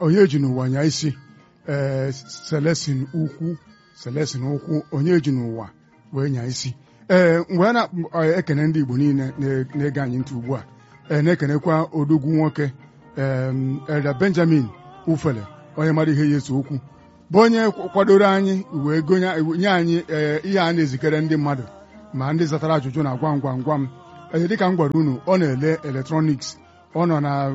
onye ji n'ụwa nya isi ee selesin ukwu selesin ukwu onye ji n'ụwa wee nya isi ee mgbe a na-ekene ndị Igbo niile na-ege anyị ntị ugbu a ee na-ekenekwa odogwu nwoke Elda Benjamin Ufele onye mara ihe ya eso okwu bụ onye kwadoro anyị wee nye anyị ihe a na-ezikere ndị mmadụ ma ndị zatara ajụjụ na gwam gwam gwam ee dịka m gwara unu ọ na-ele eletrọniks ọ nọ na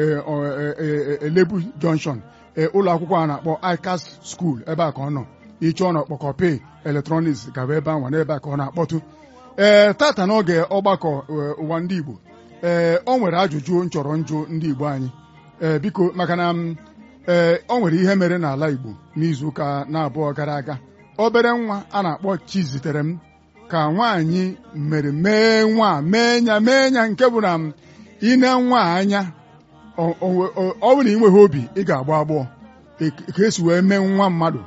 Elebu Junction ụlọ akwụkwọ a na-akpọ ICAS School ebe a ka ọ nọ ịchọọ na ọkpọkọpe eletrọniks gaba ebe ahụ n'ebe a ka ọ na-akpọtụ ee tata n'oge ọgbakọ ụwa ndị Igbo ee ọ nwere ajụjụ nchọrọ njụ ndị Igbo anyị ee biko maka na ee ọ nwere ihe mere n'ala Igbo n'izuụka na-abụọ gara aga obere nwa a na-akpọ Chizitere m ka nwaanyị mere mee nwa mee nya mee nya nke bụ na ine nwa anya ọ bụrụ na ị nweghị obi ị ga-agba agbọọ ka esi wee mee nwa mmadụ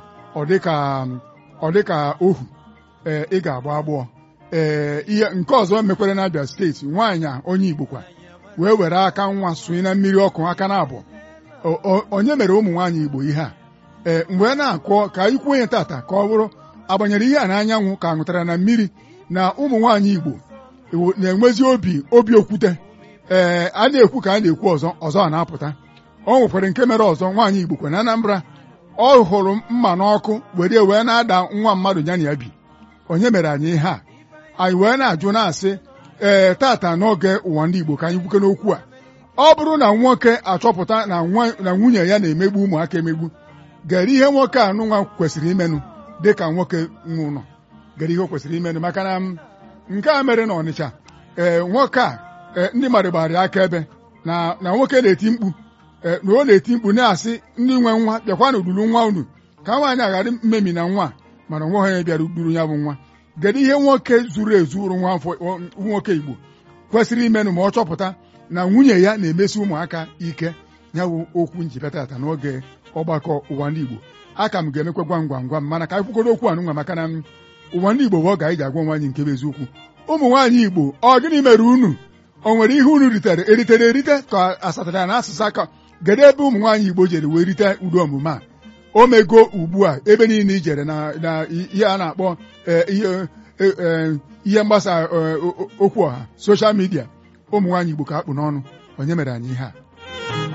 ọ dịka ohu ee ị ga-agba agbọọ ee ihe nke ọzọ mekwere n'Abia steeti nwaanyị a onye Igbo kwa wee were aka nwa sonye na mmiri ọkụ aka na abụọ onye mere ụmụ nwaanyị Igbo ihe a ee mgbe na-akọ ka anyị kwuo onye tata ka ọ bụrụ agbanyere ihe a n'anyanwụ ka ṅụtara na mmiri na ụmụ nwaanyị Igbo na-enwezi obi obi okwute ee a na-ekwu ka a na-ekwu ọzọ ọzọ a na-apụta ọ nwekwara nke mere ọzọ nwaanyị Igbo kwe na Anambra ọ hụrụ mma n'ọkụ were wee na-ada nwa mmadụ ya na ya bi onye mere anyị ihe a anyị wee na-ajụ na-asị ee tata n'oge ụwa ndị Igbo ka anyị kwuke n'okwu a ọ bụrụ na nwoke achọpụta na nwunye ya na-emegbu ụmụaka emegbu gere ihe nwoke a nụnwa kwesịrị imenụ dịka nwoke nwe ụlọ gere ihe o kwesịrị imenụ maka na nke a mere na Ọnịcha ee nwoke a ndị mmadụ gbara ya akaebe na na nwoke na-eti mkpu na ọ na-eti mkpu na-asị ndị nwe nwa bịakwa na udulu nwa unu ka nwaanyị aghara mmemi na nwa mana onwe onye bịara uduru ya bụ nwa gere ihe nwoke zuru ezu ụrụ nwa nwoke Igbo kwesịrị imenụ ma ọ chọpụta na nwunye ya na-emesi ụmụaka ike ya bụ okwu njibata n'oge ọgbakọ ụwa ndị Igbo aka m ga-emekwa gwam gwam gwam mana ka anyị kwukọrọ okwu anụnwa maka na ụwa ndị Igbo bụ ọ ga anyị ji agwa nwaanyị nke bụ eziokwu ụmụ nwaanyị Igbo ọ gịnị mere unu o nwere ihe unu ritere eritere erite ka asatara na asụsụ aka gede ebe ụmụ nwaanyị Igbo jere wee rite udo omume a o mego ugbu a ebe niile ijere na ihe a na-akpọ ihe mgbasa okwu ọha soshal midia ụmụ nwaanyị Igbo ka akpụ n'ọnụ onye mere anyị ihe a